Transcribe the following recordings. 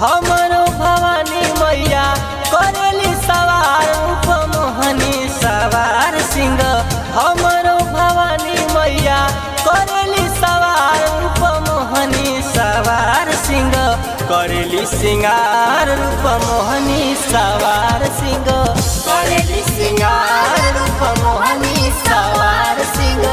हमरो भवानी मैया करेली सवार रूप मोहनी सवार सिंह हमरो भवानी मैया करेली सवार रूप मोहनी सवार सिंह करेली सिंगार रूप मोहनी सवार सिंह करेली सिंगार रूप मोहनी सवार सिंह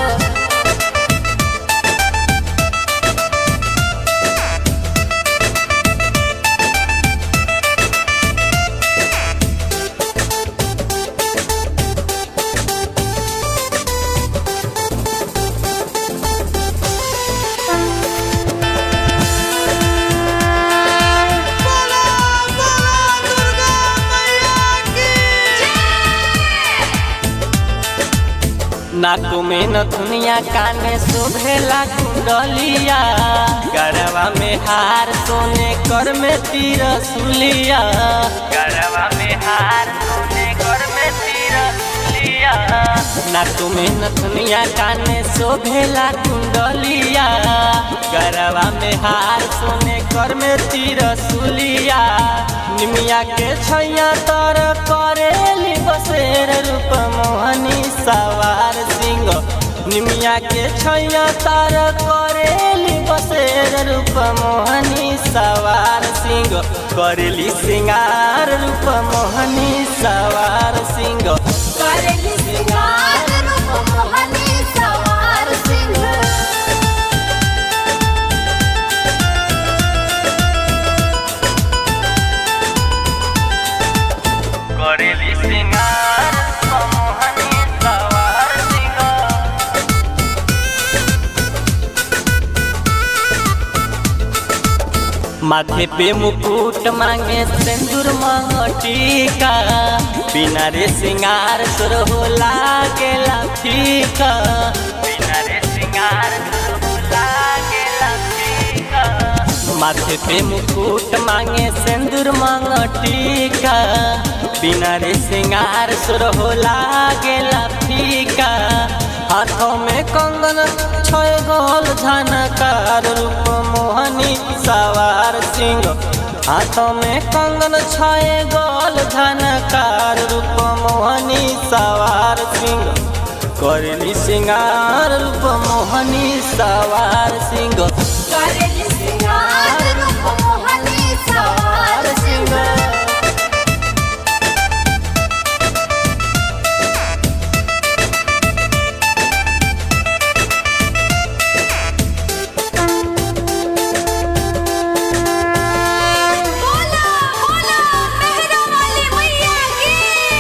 बोला बोला दुर्गा मैया की नाक में नथुनिया कान में शोभेला कुंडलिया गरवा में हार सोने कर में तीर सुलिया गरवा में हार सोने कर में तीर सुलिया नाक में नथुनिया कान में शोभेला कुंडलिया गरवा में हार सोने कर में तीर सुलिया निमिया के छैया तर करेली बसेर रूप मोहनी सवार सिंह निमिया के छैया तर करेली बसेर रूप मोहनी सवार सिंह करेली सिंगार रूप मोहनी सवार सिंह करेली सिंगार रूप मोहनी सवार सिंह करेली सिंगार रूप मोहनी सवार सिंह माथे पे मुकुट मांगे सिंदूर मांग टीका बिना रे सिंगार तोर हो लागेला फीका बिना रे सिंगार तोर हो लागेला फीका माथे पे मुकुट मांगे सिंदूर मांग टीका बिना रे सिंगार सुर हो लागेला फीका हाथों में कंगन छय गोल झनकार रूप मोहनी सवार सिंह हाथों में कंगन छय गोल झनकार रूप मोहनी सवार सिंह करली सिंगार रूप मोहनी सवार सिंह करेली सिंगार रूप मोहनी सवार सिंह बोला बोला मेहरा वाली मैया की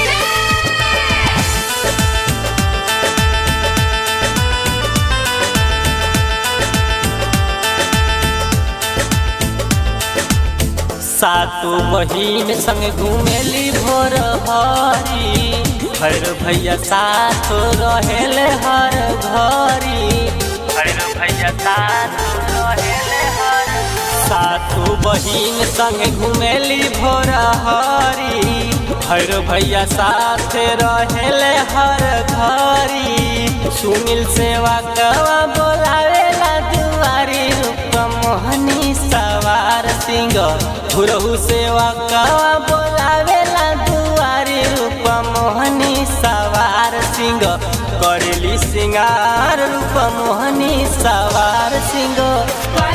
सातु बहिन संग घुमेली भोर हरी भैर भैया साथ रहेले हर घरी भैर भैया साथ रहेले हर सातु बहिन संग घुमेली भोर हरी भैर भैया साथ रहेले हर घरी सुनील सेवा कवा बोलावेला दुआरी रूप मोहनी सवार सिंह घुरहु सेवा कवा बोलावेला दुआरी रूप मोहनी सवार सिंह करेली सिंगार रूप मोहनी सवार सिंह